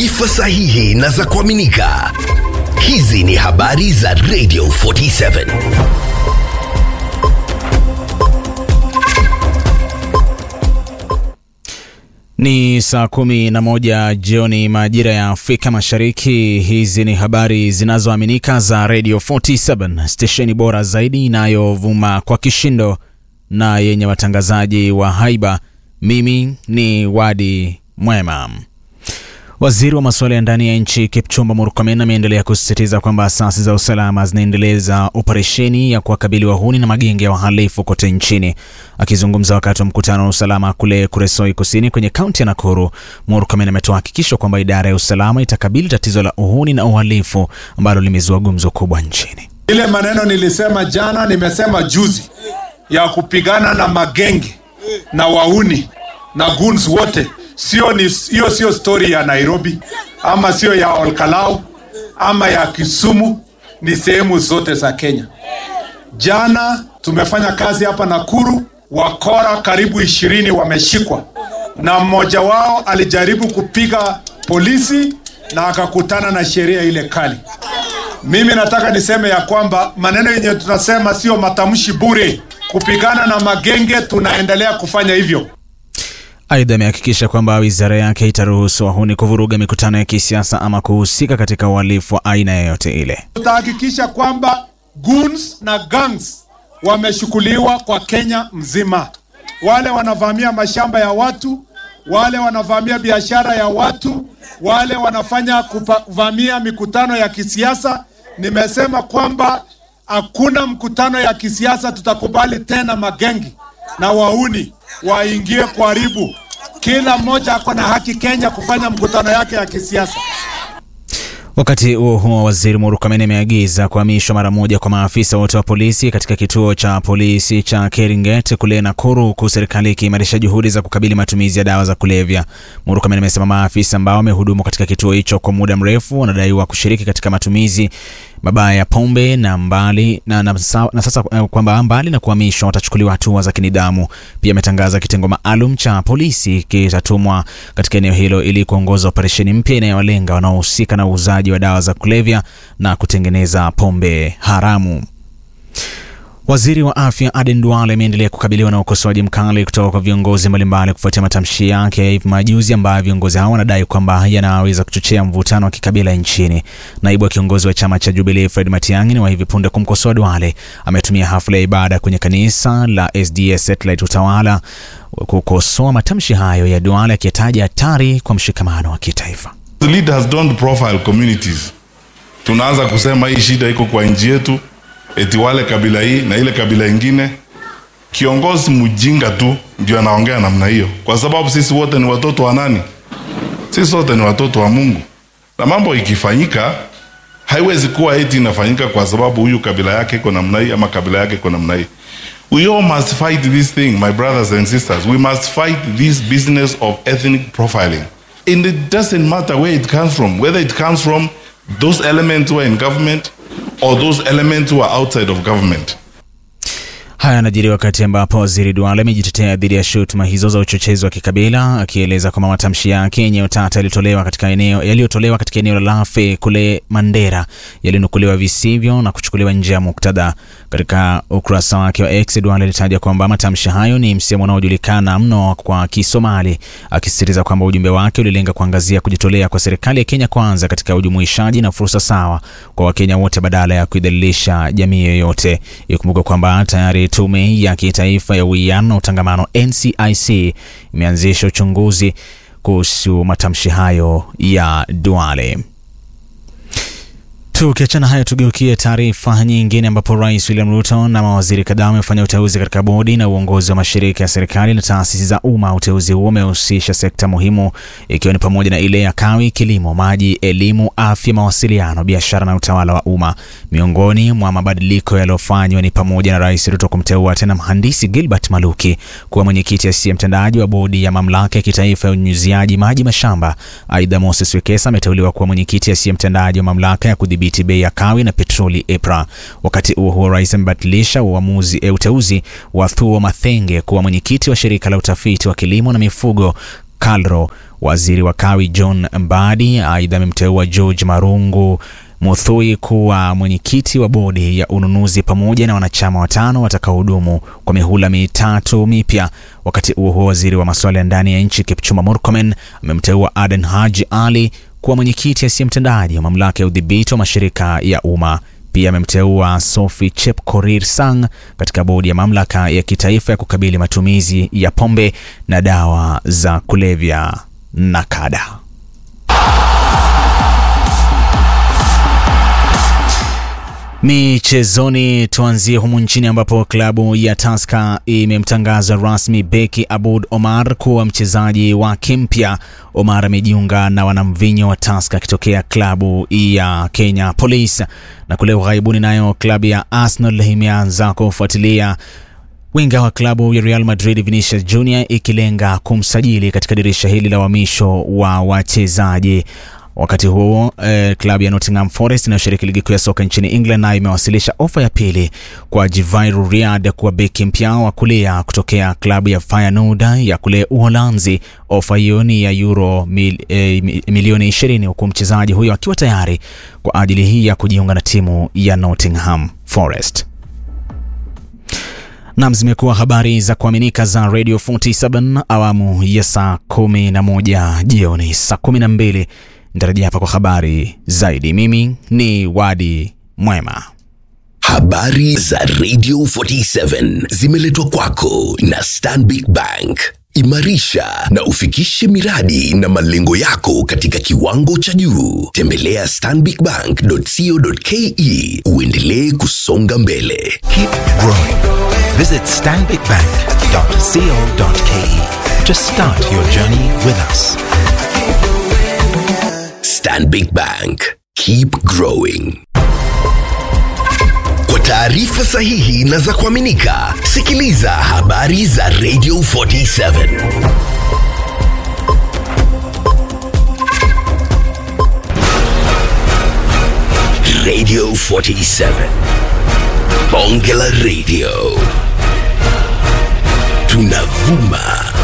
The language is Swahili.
taarifa sahihi na za kuaminika. Hizi ni habari za Radio 47. Ni saa kumi na moja jioni majira ya Afrika Mashariki. Hizi ni habari zinazoaminika za Radio 47, stesheni bora zaidi inayovuma kwa kishindo na yenye watangazaji wa haiba. Mimi ni Wadi Mwema. Waziri wa masuala ya ndani ya nchi Kipchumba Murkomen ameendelea kusisitiza kwamba asasi za usalama zinaendeleza operesheni ya kuwakabili wahuni na magenge ya wahalifu kote nchini. Akizungumza wakati wa mkutano wa usalama kule Kuresoi Kusini kwenye kaunti ya Nakuru, Murkomen ametoa hakikisho kwamba idara ya usalama itakabili tatizo la uhuni na uhalifu ambalo limezua gumzo kubwa nchini. Ile maneno nilisema jana, nimesema juzi ya kupigana na magenge na wauni na goons wote sio ni hiyo, sio stori ya Nairobi ama sio ya Olkalau ama ya Kisumu, ni sehemu zote za Kenya. Jana tumefanya kazi hapa Nakuru, wakora karibu ishirini wameshikwa, na mmoja wao alijaribu kupiga polisi na akakutana na sheria ile kali. Mimi nataka niseme ya kwamba maneno yenye tunasema sio matamshi bure. Kupigana na magenge, tunaendelea kufanya hivyo. Aidha, amehakikisha kwamba wizara yake itaruhusu wahuni kuvuruga mikutano ya kisiasa ama kuhusika katika uhalifu wa aina yoyote ile. Tutahakikisha kwamba goons na gangs wameshukuliwa kwa Kenya mzima. Wale wanavamia mashamba ya watu, wale wanavamia biashara ya watu, wale wanafanya kuvamia mikutano ya kisiasa. Nimesema kwamba hakuna mkutano ya kisiasa tutakubali tena magengi na wauni waingie kuharibu. Kila mmoja ako na haki Kenya kufanya mkutano yake ya kisiasa. Wakati huo huo, waziri Murkomen ameagiza kuhamishwa mara moja kwa maafisa wote wa polisi katika kituo cha polisi cha Keringet kule Nakuru, huku serikali ikiimarisha juhudi za kukabili matumizi ya dawa za kulevya. Murkomen amesema maafisa ambao wamehudumu katika kituo hicho kwa muda mrefu wanadaiwa kushiriki katika matumizi mabaya ya pombe na mbali na, na, na sasa kwamba mbali na kuhamishwa watachukuliwa hatua za kinidhamu. Pia ametangaza kitengo maalum cha polisi kitatumwa katika eneo hilo ili kuongoza operesheni mpya inayowalenga wanaohusika na uuzaji wa dawa za kulevya na kutengeneza pombe haramu. Waziri wa afya Aden Duale ameendelea kukabiliwa na ukosoaji mkali kutoka kwa viongozi mbalimbali kufuatia matamshi yake ya hivi majuzi ambayo viongozi hao wanadai kwamba yanaweza kuchochea mvutano wa kikabila nchini. Naibu wa kiongozi wa chama cha Jubilee Fred Matiang'i wa hivi punde kumkosoa Duale ametumia hafla ya ibada kwenye kanisa la SDS Satellite Utawala kukosoa matamshi hayo ya Duale akiyataja hatari kwa mshikamano wa kitaifa. The leaders don't profile communities. Tunaanza kusema hii shida iko kwa nchi yetu eti wale kabila hii na ile kabila ingine. Kiongozi mjinga tu ndio anaongea namna hiyo, kwa sababu sisi wote ni watoto wa nani? Sisi wote ni watoto wa Mungu, na mambo ikifanyika haiwezi kuwa eti inafanyika kwa sababu huyu kabila yake iko namna hii ama kabila yake iko namna hii. We all must fight this thing, my brothers and sisters. We must fight this business of ethnic profiling. And it doesn't matter where it comes from, whether it comes from those elements who are in government or those elements who are outside of government. Haya yanajiri wakati ambapo waziri Duale amejitetea dhidi ya shutuma hizo za uchochezi wa kikabila, akieleza kwamba matamshi yake yenye utata yaliyotolewa katika eneo yaliyotolewa katika eneo la Lafe kule Mandera yalinukuliwa visivyo na kuchukuliwa nje ya muktadha. Katika ukurasa wake wa X, Duale alitaja kwamba matamshi hayo ni msemo unaojulikana mno kwa Kisomali, akisisitiza kwamba ujumbe wake ulilenga kuangazia kujitolea kwa serikali ya Kenya Kwanza katika ujumuishaji na fursa sawa kwa Wakenya wote badala ya kuidhalilisha jamii yoyote. Ikumbuka kwamba tayari Tume ya Kitaifa ya Uwiano na Utangamano NCIC imeanzisha uchunguzi kuhusu matamshi hayo ya Duale. Tukiachana hayo, tugeukie taarifa nyingine, ambapo Rais William Ruto na mawaziri kadhaa wamefanya uteuzi katika bodi na uongozi wa mashirika ya serikali na taasisi za umma. Uteuzi huo umehusisha sekta muhimu ikiwa ni pamoja na ile ya kawi, kilimo, maji, elimu, afya, mawasiliano, biashara na utawala wa umma. Miongoni mwa mabadiliko yaliyofanywa ni pamoja na Rais Ruto kumteua tena mhandisi Gilbert Maluki kuwa mwenyekiti asiye mtendaji wa bodi ya mamlaka ya kitaifa ya unyunyiziaji maji mashamba. Aidha, Moses Wekesa ameteuliwa kuwa mwenyekiti asiye mtendaji wa mamlaka ya kudhibiti bei ya kawi na petroli EPRA. Wakati huo huo, rais amebatilisha uamuzi e, uteuzi wa Thuo Mathenge kuwa mwenyekiti wa shirika la utafiti wa kilimo na mifugo KALRO Waziri wa Kawi John Mbadi aidha amemteua George Marungu Muthui kuwa mwenyekiti wa bodi ya ununuzi pamoja na wanachama watano watakaohudumu kwa mihula mitatu mipya. Wakati huo huo, waziri wa masuala ya ndani ya nchi Kipchumba Murkomen amemteua Aden Haji Ali kuwa mwenyekiti asiye mtendaji wa mamlaka ya udhibiti wa mashirika ya umma. Pia amemteua Sophie Chepkorir Sang katika bodi ya mamlaka ya kitaifa ya kukabili matumizi ya pombe na dawa za kulevya NACADA. Michezoni, tuanzie humu nchini ambapo klabu ya Tusker imemtangaza rasmi beki Aboud Omar kuwa mchezaji wake mpya. Omar amejiunga na wanamvinyo wa Tusker akitokea klabu ya Kenya Police. Na kule ughaibuni, nayo klabu ya Arsenal imeanza kufuatilia winga wa klabu ya Real Madrid Vinicius Junior ikilenga kumsajili katika dirisha hili la uhamisho wa wachezaji. Wakati huo eh, klabu ya Nottingham Forest inayoshiriki ligi kuu ya soka nchini England nayo imewasilisha ofa ya pili kwa Jivairo Riad kuwa beki mpya wa kulia kutokea klabu ya Feyenoord ya kule Uholanzi. Ofa hiyo ni ya euro mil, eh, milioni 20 huku mchezaji huyo akiwa tayari kwa ajili hii ya kujiunga na timu ya Nottingham Forest. Nam, zimekuwa habari za kuaminika za Radio 47 awamu ya saa 11 jioni. Saa 12 nitarejea hapa kwa habari zaidi. Mimi ni Wadi Mwema. Habari za Radio 47 zimeletwa kwako na Stanbic Bank. Imarisha na ufikishe miradi na malengo yako katika kiwango cha juu. Tembelea stanbicbank.co.ke uendelee kusonga mbele. Keep growing. Visit stanbicbank.co.ke to start your journey with us. Stanbic Bank. Keep growing. Kwa taarifa sahihi na za kuaminika, sikiliza habari za Radio 47. Radio 47. Bonge la Radio. Tunavuma